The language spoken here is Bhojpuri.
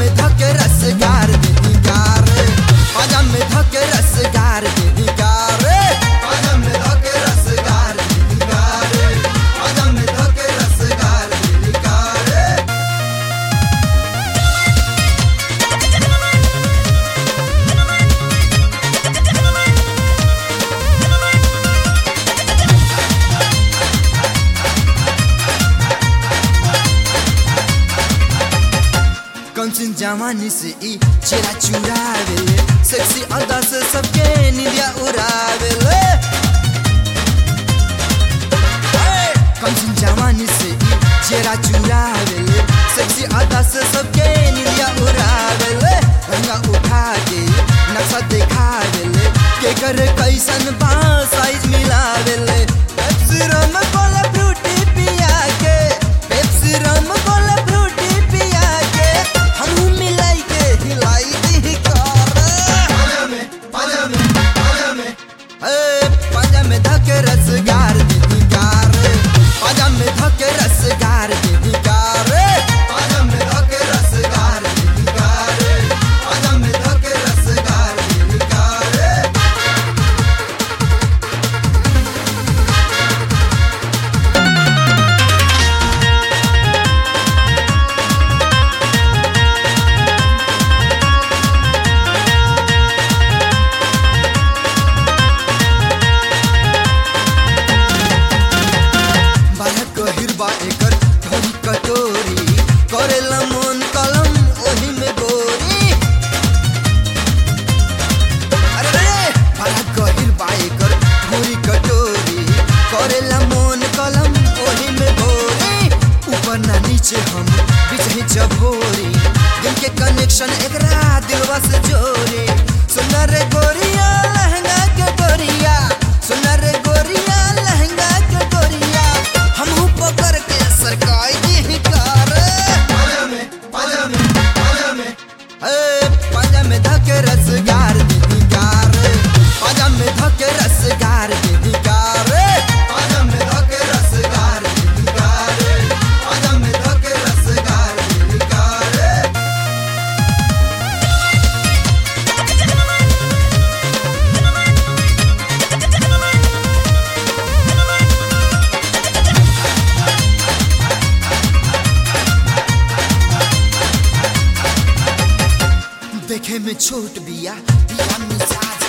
में धके रसगार दीदी कार पाजा में धके रसगार दीदी कार पाजा में धके रसगार दीदी कार पाजा में धके रसगार दीदी कार कंचन जवानी से ई चेहरा चुरावेले सेक्सी अदा से सबके निदिया उड़ावेले कंचन जवानी से ई चेहरा चुरावेले सेक्सी अदा से सबके निदिया उड़ावेले रंगा उठा के नक्शा दिखावेले के कर कैसन बा साइज मिलावेले पेप्सी रम कोला फ्रूटी पिया के पेप्सी रम कोला फ्रूटी पिया के हमहू मिलाई के हिलाई दी कार ए, पाजा में धके रसगार दीदी कार पाजा में धके रसगार दीदी कार पाजा में धके रसगार दीदी कार पाजा में धके रसगार दीदी कार बालक गहिर बा एकर ढोरी कटोरी करेला मन कलम ओही में गोरी अरे रे बालक गहिर बा एकर ढोरी कटोरी करेला मन कलम ओही में गोरी ऊपर ना नीचे हम बीच ही चभोरी दिल के कनेक्शन एकरा दिलवा से जोड़ी सुंदर रे गोरिया लहंगा के गोरिया सुंदर रे गोरिया लहंगा के गोरिया हमहू पकड़ के सरकाई दी कार ए, पाजा में धके रसगार दीदी कार पाजा में धके रसगार दीदी कार पाजा में धके रसगार दीदी कार पाजा में धके रसगार दीदी कार देखे में छोट बिया बिया मिजाज